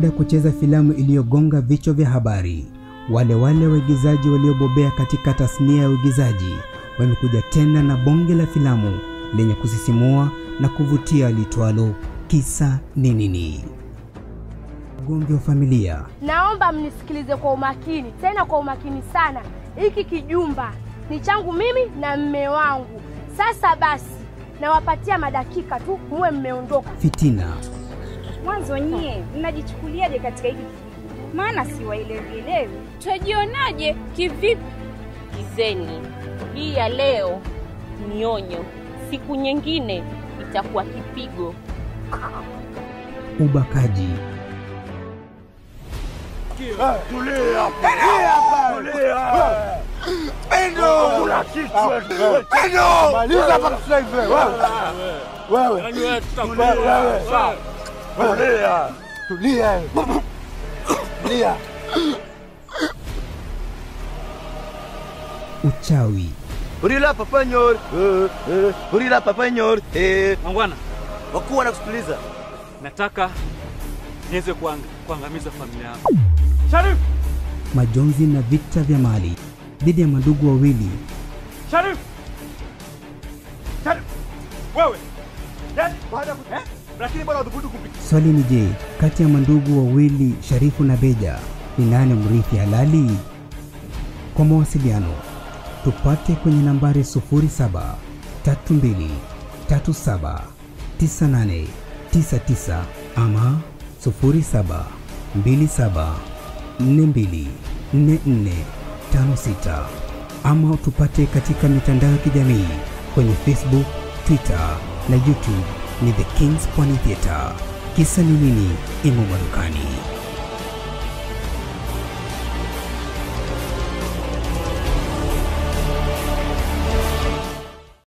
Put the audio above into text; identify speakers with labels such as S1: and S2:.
S1: Baada ya kucheza filamu iliyogonga vichwa vya habari, wale wale waigizaji waliobobea katika tasnia ya uigizaji wamekuja tena na bonge la filamu lenye kusisimua na kuvutia litwalo Kisa ni Nini. Ugomvi wa familia,
S2: Naomba mnisikilize kwa umakini, tena kwa umakini sana. Hiki kijumba ni changu mimi na mme wangu. Sasa basi, nawapatia madakika tu muwe mmeondoka.
S1: fitina,
S3: Mwanzo nyie mnajichukuliaje katika hiki kijiji? Maana siwaelewielewi.
S4: Twajionaje kivipi? Kizeni, hii ya leo ni onyo, siku nyingine itakuwa kipigo.
S1: ubakaji,
S5: Maliza hapa sasa hivi wewe. Wewe. Wewe. Tulia. Tulia. Tulia.
S1: uchawi,
S6: Urila papanyor. Urila papanyor. Eh,
S7: Mangwana,
S6: wakuu wanakusikiliza.
S7: nataka niweze kuang- kuangamiza familia yangu. Sharif!
S1: majonzi na vita vya mali dhidi ya madugu wawili
S7: Sharif! Sharif! Wewe! Yaani baada ya ku- eh? Lakini bado hudhubutu kupika.
S1: Swali ni je, kati ya mandugu wawili Sharifu na Beja ni nani mrithi halali? Kwa mawasiliano tupate kwenye nambari 07 32 37 98 99 ama 07 27 42 44 56 ama tupate katika mitandao ya kijamii kwenye Facebook, Twitter na YouTube ni The Kings Pwani Theatre. Kisa ni nini? Imo madukani.